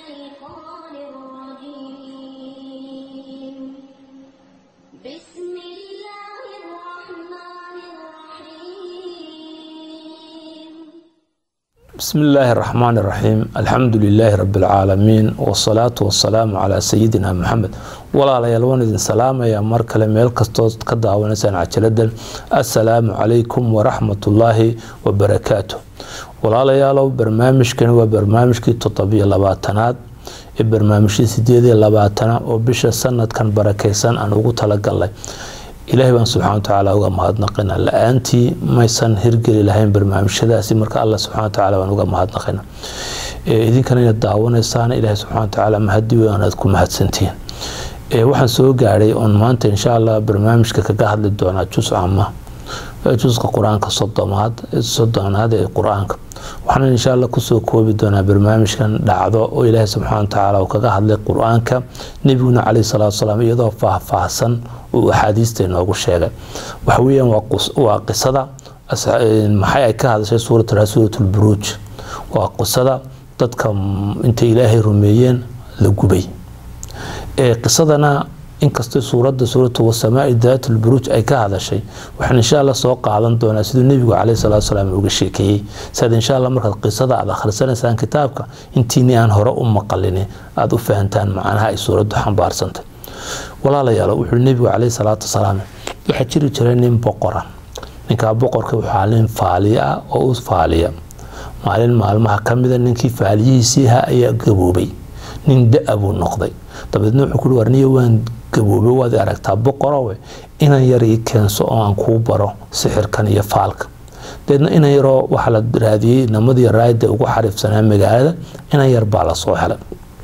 الشيطان الرجيم بسم الله الرحمن الرحيم بسم الله الرحمن الرحيم الحمد لله رب العالمين والصلاة والسلام على سيدنا محمد walaalayaal waan idin salaamayaa mar kale meel kastood ka daawanaysaan cajaladan assalaamu calaykum waraxmatullaahi wabarakaatu walaalayaalow barnaamijkani waa barnaamijkii toddobiyo labaatanaad ee barnaamijkii sideediyo labaatana oo bisha sanadkan barakeysan aan ugu talagalnay ilaahay baan subxana watacaala uga mahadnaqina la-aantii maysan hirgeli lahayn barnaamijyadaasi marka alla subxana watacaala baan uga mahadnaqina idinkana inaad daawanaysaan ilaahay subxana watacaala mahadi weyn aad ku mahadsantihiin waxaan soo gaadhay oon maanta insha allah barnaamijka kaga hadli doonaa jus ama juska qur-aanka sodomaad sodonaad ee qur-aanka waxaana insha allah kusoo koobi doonaa barnaamijkan dhacdo oo ilaahay subxana watacaala uu kaga hadlay qur-aanka nebiguna caleyhi salaatu salaam iyadoo faahfaahsan uu axaadiista inoogu sheegay waxa weeyaan waa qisada maxay ay ka hadashay suurat suuratulburuuj waa qisada dadka intay ilaahay rumeeyeen la gubay qisadana inkastoo suuradda suuratu wasamaai daat lburuuj ay ka hadashay waxaan insha alla soo qaadan doonaa siduu nebigu caleyhi salaatu salaam uga sheekeeyey siaad insha alla markaad qisada aad akhrisanaysaan kitaabka intiini aan hore u maqalini aada u fahantaan macnaha ay suuraddu xambaarsantay walaalayaalo wuxuu nebigu caleyhi salaatu wasalaam waxaa jiri jiray nin boqora ninkaa boqorka waxaa nin faaliya ah oo u faaliya maalin maalmaha ka mida ninkii faaliyihiisii ahaa ayaa gaboobay nin da-a buu noqday dabeedna wuxuu kuhi warniya waan gaboobay waad aragtaa boqorowe inan yar ii keenso oo aan kuu baro sixirkan iyo faalka dabeedna inan yaroo waxaa la raadiyey namadii raayda ugu xariifsanaa magaalada inan yar baa lasoo helay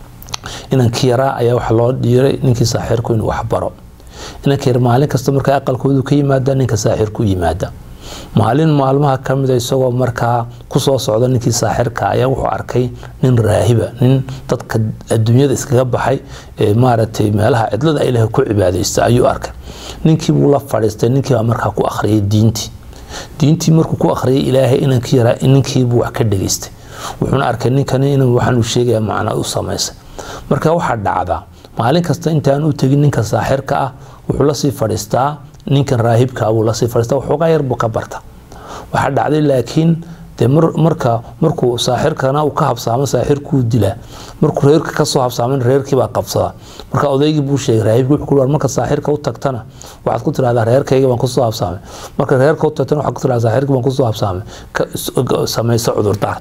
inankii yaraa ayaa waxaa loo dhiiray ninkii saaxiirku inuu waxbaro inanka yar maalin kasta markaa aqalkoodu ka yimaada ninka saaxiirku yimaada maalin maalmaha ka mida isagoo markaa kusoo socda ninkii saaxirka ayaa wuxuu arkay nin raahiba nin dadka adduunyada iskaga baxay maaragtay meelaha cidlada ilaah ku cibaadaysta ayuu arkay ninkii buu la fadhiistay ninkiibaa markaa ku akhriyay diintii diintii markuu ku akhriyay ilaahay inankii yaraa ninkiibuu wax ka dhageystay wuxuuna arkay ninkani in waxaanuu sheegaya macnaa u samaysay marka waxaa dhacdaa maalin kasta intaan u tegin ninka saaxirka ah wuxuu lasii fadhiistaa ninkan raahibka buu lasii fadhiista waxoogaa yar buu ka barta waxaa dhacday laakiin dee marka markuu saaxirkana uu ka habsaamo saaxirkuu dilaa markuu reerka kasoo habsaaman reerkiibaa qabsada marka odaygii buu sheegay raahibki wuxuu ku marka saaxirka u tagtana waxaad ku tirahdaa reerkayga baan kusoo habsaamay marka reerka u tagtana waxaad ku tirahdaa saaxirkii baan kusoo habsaamay samayso cudurdaar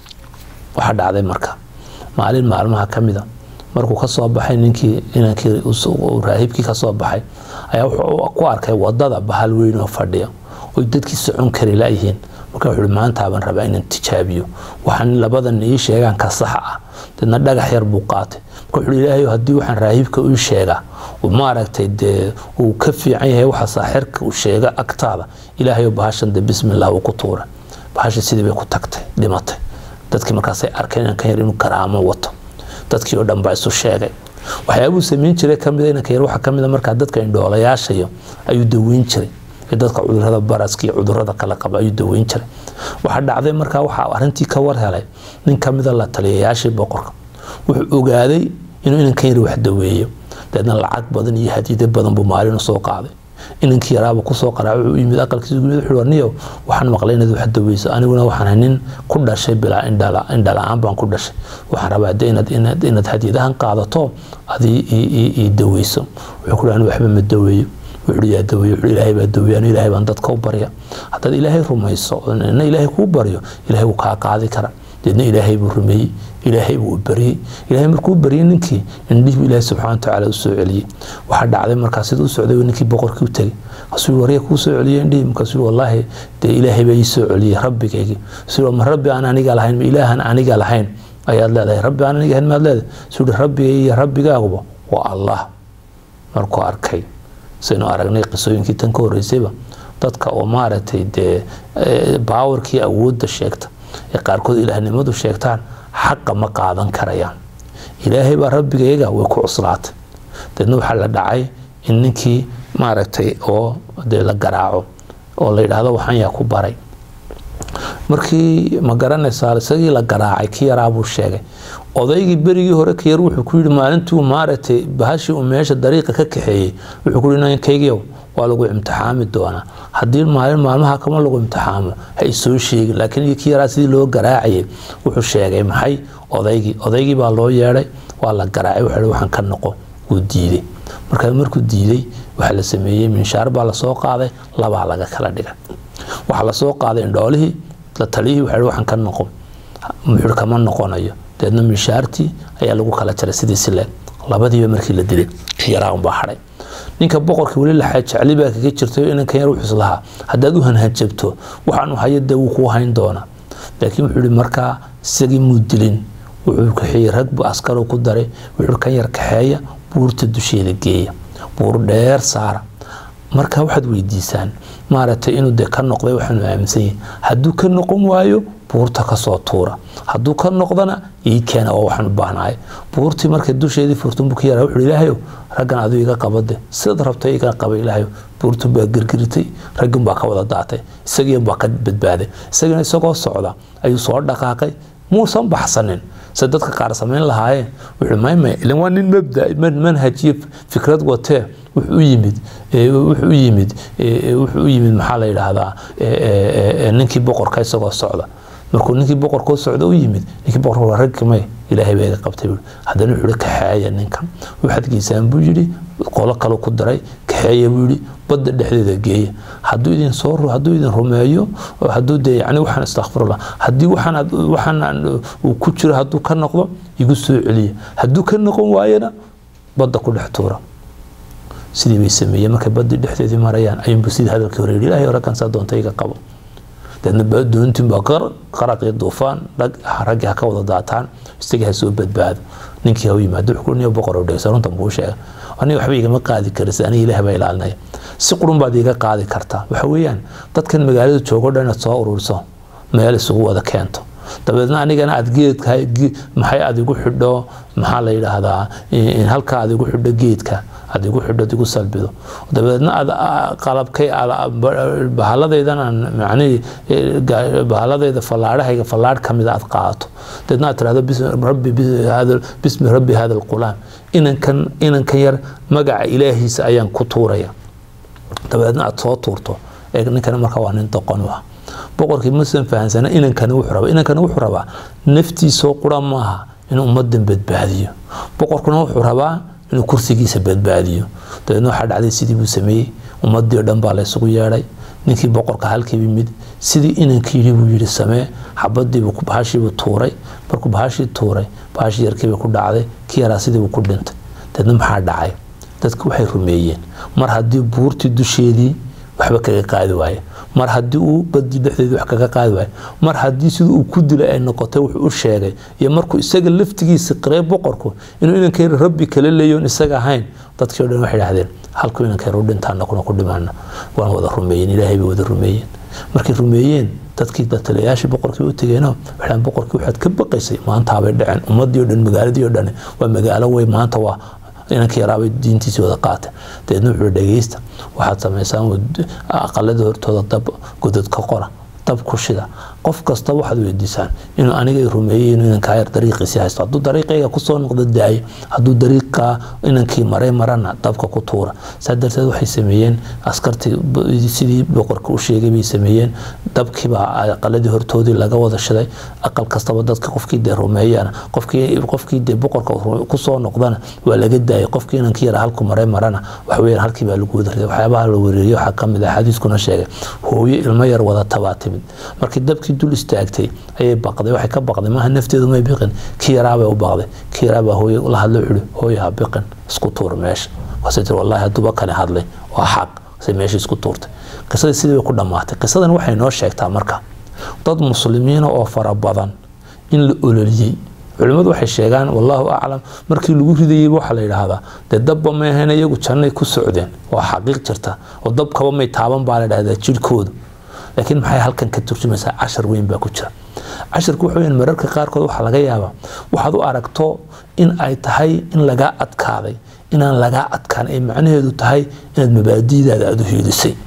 waxaa dhacday marka maalin maalmaha ka mida markuu kasoo baxay ninkii inankii raahibkii kasoo baxay ayaa wuxuu ku arkay wadada bahal weyn oo fadhiya oy dadkii socon kari layihiin marka wuxuu maantaaban rabaa inaan tijaabiyo waxaan labadan ii sheegaan ka saxa ah deedna dhagax yar buu qaatay marka wuxuu ilaahay haddii waxaan raahibka ii sheegaa maaragtay dee uu ka fiican yahay waxa saaxirka uu sheega agtaada ilaahay bahashan de bismillah uu ku tuuray bahasha sidii bay ku tagtay dhimatay dadkii markaasay arkeen inankan yar inuu karaamo wato dadkii oo dhan baa isu sheegay waxyaabuu samayn jiray kamida inanka yar waxaa kamida markaa dadka indhoolayaashayo ayuu daweyn jiray ee dadka cudurada baraska iyo cudurada kala qaba ayuu daweyn jiray waxaa dhacday markaa waxaa arrintii ka war helay nin kamida la taliyayaashii boqorka wuxuu ogaaday inuu inankan yar wax daweeyo dabeedna lacag badan iyo hadiida badan buu maalin usoo qaaday inankii yaraaba kusoo qaraac wuxuu yimid aqalkiisa gumid wuxuu warniyow waxaan maqlay inaad wax daweyso aniguna waxaan nin ku dhashay bilaa indhala-aan baan ku dhashay waxaan rabaa de inaad inaad hadiyadahan qaadato adii ii daweyso wuxuu ku ani waxba ma daweeyo wuxuu yaa daweeyo wuxuu ilaahay baa daweeyo anu ilaahay baan dadka u barya haddaad ilaahay rumayso na ilaahay kuu baryo ilaahay wuu kaa qaadi kara deedna ilaahay buu rumeeyey ilaahay buu baryey ilaahay markuu baryey ninkii indhihii ilaahay subxana watacaala u soo celiyey waxaa dhacday markaa sida u socday ninkii boqorkii u tegay kasuu warya kuu soo celiyey indhihii markaasuu wallaahi dee ilaahay baa ii soo celiyey rabbigaygii suu ma rabbi aan aniga lahayn ma ilaahan aniga lahayn ayaad leedahay rabbi aan aniga lahayn maad leedahay suu hi rabbigay iyo rabbigaaguba waa allah markuu arkay saynu aragnay qisooyinkii tan ka horeysayba dadka oo maaragtay dee baawarkii awoodda sheegta ee qaarkood ilaahnimadu sheegtaan xaqa ma qaadan karayaan ilaahay baa rabbigayaga way ku cuslaatay deedna waxaa la dhacay in ninkii maaragtay oo dee la garaaco oo la yidhaahdo waxaan yaa ku baray markii ma garanaysaa isagii la garaacay ki yaraa buu sheegay odaygii berigii hore ka yar wuxuu ku yidhi maalintii uu maaragtay bahashii uu meesha dariiqa ka kaxeeyey wuxuu ku yidhi ninkaygiyow waa lagu imtixaami doonaa haddii maalin maalmaha kama lagu imtixaamo ha isoo sheegin laakiin kii yaraa sidii loo garaacayay wuxuu sheegay maxay odaygii odaygii baa loo yeedhay waa la garaacay wuxuu waxaan ka noqo wuu diiday markaa markuu diiday waxaa la sameeyey minshaar baa lasoo qaaday labaa laga kala dhigay waxaa lasoo qaaday indhoolihii la taliyihii waxa waxaan ka noqon muxuu kama noqonayo deedna minshaartii ayaa lagu kala jaray sidii sileeg labadiiba markii la dilay yaraa unbaa hadhay ninka boqorkii weli laxaa jecli baa kaga jirtay inankan yar wuxuus lahaa haddaad u hanhanjabto waxaanu hayo dee wuu kuu hayn doonaa laakiin wuxuu yihi markaa isagii muu dilin wuxuu kaxeeyey rag buu askaru ku daray wuxuu kan yar kaxeeya buurta dusheeda geeya buur dheer saara marka waxaad weydiisaan maaragtay inuu de ka noqday waxaanu aaminsan yahay hadduu ka noqon waayo buurta kasoo tuura hadduu ka noqdana ii keena oo waxaan u baahnahay buurtii markay dusheedii furtun buu ka yaraa wuxuu ilaahayow raggan aduu iga qabade sidaad rabta iga qaba ilaahayow buurtun baa girgiritay raggin baa ka wada daatay isagiin baa ka badbaaday isagiina isagoo socda ayuu soo dhaqaaqay muusan baxsanin se dadka qaar samayn lahaayeen wuxuu maymay ilan waa nin mabda manhajiyo fikrad watee wuxuu u yimid wuxuu u yimid wuxuu u yimid maxaa la yidhaahdaa ninkii boqorka isagoo socda markuu ninkii boqorkoo socda u yimid ninkii boqorka raggi may ilaahay baa iga qabtay buui haddana wuxuu kaxeeya ninkan waxaad geysaan buu yidhi qolo kale ku daray kaxeeya buu yidhi badda dhexdeeda geeya hadduu idin soo hadduu idin rumeeyo hadduu dee yani waxaan istakfirullah haddii waxaan waxaan uu ku jiro hadduu ka noqdo igu soo celiya hadduu ka noqon waayana badda ku dhex tuura sidii bay sameeyeen markay baddii dhexdeedii marayaan ayuunbu sidii hadalkii hore yidhi ilahay raggan saa doonta iga qabo deedna doontin baa qaraq iyo duufaan raggii ha ka wada daataan isagii ha soo badbaado ninkii ha u yimaado wuxuu niyo boqor oo dhegeysa runtan buu sheegay aniga waxba igama qaadi karisa aniga ilaah baa ilaalinaya si qurun baad iga qaadi kartaa waxa weeyaan dadkan magaalada joogo dhan inaad soo ururiso meel isugu wada keento dabeedna anigana aad geedka maxay aad igu xidho maxaa la yidhaahdaa halkaa aad igu xidho geedka aad igu xidho igu salbido dabeedna aad qalabkay bahaladaydan aan macnihii bahaladayda fallaadhahayga fallaadh ka mida aad qaadato dabeedna aad tirahdo rabbi bismi rabbi hada alqulaam inankan inankan yar magaca ilaahiisa ayaan ku tuuraya dabeedna aad soo tuurto ee ninkana markaa waa nin doqon u ah boqorkii musan fahansana inankana wuxuu rabaa inankana wuxuu rabaa naftiisoo qura maaha inuu ummadan badbaadiyo boqorkuna wuxuu rabaa inuu kursigiisa badbaadiyo dabeedna waxaa dhacday sidii buu sameeyey ummadii o dhan baa laysugu yeedhay ninkii boqorka halkiibi mid sidii inankii yidhi buu yidhi samee xabadiibuu bahashiibuu tuuray markuu bahashii tuuray bahashii yarkiibay ku dhacday kii yaraa sidiibuu ku dhintay dabeedna maxaa dhacay dadku waxay rumeeyeen mar haddii buurtii dusheedii waxba kaga qaadi waaye mar haddii uu badii dhexdeedii wax kaga qaadi waayo mar haddii siduu uu ku dilay ay noqotay wuxuu u sheegay iyo markuu isaga laftigiisa qiray boqorku inuu inankayr rabbi kala leeyoon isaga ahayn dadkii o dhan waxay dhahdeen halkuu inankayr u dhintaana kuna ku dhimaana waan wada rumeeyeen ilaahay bay wada rumeeyeen markay rumeeyeen dadkii datalayaashii boqorkii u tegeeno waxaan boqorkii waxaad ka baqaysay maantaabay dhaceen ummadii o dhan magaaladii o dhan waa magaalo wey maanta waa inankii yaraabay diintiisii wada qaatay dabeedna wuxuu dhegeysta waxaad samaysaan aqalada hortooda dab godad ka qora dab ku shida qof kasta waxaad weydiisaan inuu aniga rumeeyey inuu inankaa yar dariiqiisii haysto hadduu dariiqayga kusoo noqdo daayo hadduu dariiqa inankii maray marana dabka ku tuura saa darteed waxay sameeyeen askartii sidii boqorka u sheegay bay sameeyeen dabkiibaa aqaladii hortoodii laga wada shiday aqal kastaba dadka qofkii dee rumeeyana qofkii qofkii dee boqorka kusoo noqdana waa laga daayay qofkii inankii yara halku maray marana waxaweyaan halkii baa lagu wada riday waxyaabaha la wereeriyo waxaa kamid ah xadiiskuna sheegay hooyo ilmo yar wadata baa timid markii dabkii dul istaagtay ayay baqday waxay ka baqday maaha nafteedu may biqin kii yaraabay u baqday kii yaraabaa hooye la hadlo wuxuu hooye ha biqin isku tuur meesha waase tir wallahi hadduuba kani hadlay waa xaq se meesha isku tuurtay qisadii sidii bay ku dhammaatay qisadan waxay noo sheegtaa marka dad muslimiina oo fara badan in la ololiyey culimmadu waxay sheegaan wallaahu aclam markii lagu ridayey waxaa la yidhaahdaa dee dabba may ahayn iyagu jannay ku socdeen waa xaqiiq jirta oo dabkaba may taaban baa la dhahdaa jirhkoodu laakiin maxay halkan ka turjumaysaa cashar weyn baa ku jira casharku wuxuu weyn mararka qaarkood waxaa laga yaabaa waxaad u aragto in ay tahay in lagaa adkaaday inaan lagaa adkaan ay macnaheedu tahay inaad mabaadiidaada aada u hiilisay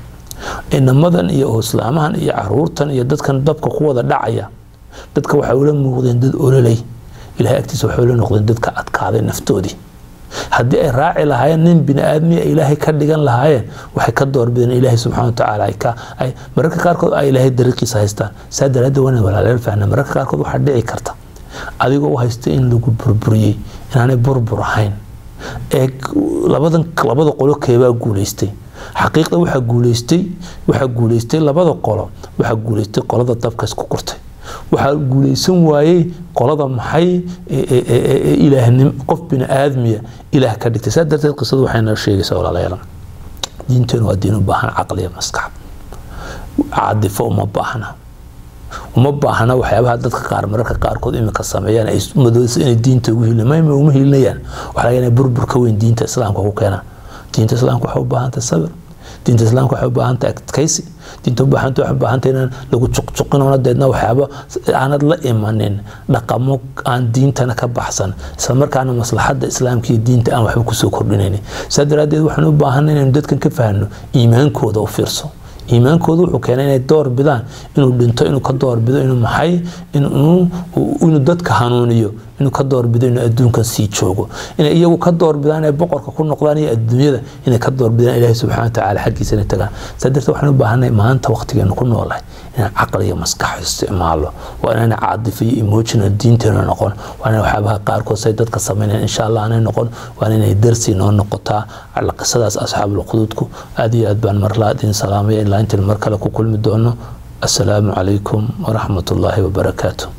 inamadan iyo islaamahan iyo caruurtan iyo dadkan dabka ku wada dhacaya dadka waxay ula muuqdeen dad ololay ilahay agtiisa waxay ula noqdeen dadka adkaaday naftoodii haddii ay raaci lahaayeen nin bini aadmiya ilaahay ka dhigan lahaayeen waxay ka doorbideen ilaahay subxana watacaala ay mararka qaarkood ay ilaahay dariiqiisa haystaan saa daraaddeed waa walaaleel fahna mararka qaarkood waxaa dhici karta adigoo u haysta in lagu burburiyey inaanay burbur ahayn ee labadan labada qolo keebaa guulaystay xaqiiqda waxaa guulaystay waxaa guulaystay labada qolo waxaa guulaystay qolada dabka isku kurtay waxaa guulaysan waayey qolada maxay ilaahnim qof bini aadmiya ilaah ka dhigtay saa darteed qisadu waxay noo sheegaysaa walaalayaal diinteenu waa diin u baahan caqliya maskax caadifo uma baahna uma baahna waxyaabaha dadka qaar mararka qaarkood imika sameeyaan ay madoodaysa inay diinta ugu hilin mayma uma hilinayaan waxaa laga inay burbur ka weyn diinta islaamka ku keenaan diinta islaamka waxay u baahantahay sabir diinta islaamka waxay u baahantahay adkaysi diinta u baahanta waxay u baahantay inaan lagu juqjuqinona deedna waxyaaba aanad la imanin dhaqamo aan diintana ka baxsan isla markaana maslaxadda islaamka iyo diinta aan waxba kusoo kordhinaynin saa daraaddeed waxaan u baahanay inaynu dadkan ka fahno iimaankooda u fiirso iimaankooda wuxuu keenay inay door bidaan inuu dhinto inuu ka doorbido inuu maxay inuu dadka hanuuniyo inuu ka doorbido inuu adduunkan sii joogo inay iyagu ka doorbidaan inay boqorka ku noqdaan iyo adduunyada inay ka doorbidaan ilaahi subxana watacaala xaggiisa inay tagaan saa darteed waxaan u baahanay maanta waqtigeenu ku noolahay inaan caqli iyo maskax isticmaalo waa inaan caadifo iyo emotional diinteena noqon waa inaan waxyaabaha qaarkood say dadka sameynayaan insha allah aanay noqon waa inay darsi noo noqotaa alla qisadaas asxaabul quduudku aad iyo aad baan marlaa idin salaamaya ilaa intaan mar kale ku kulmi doono assalaamu calaykum waraxmat ullaahi wabarakaatu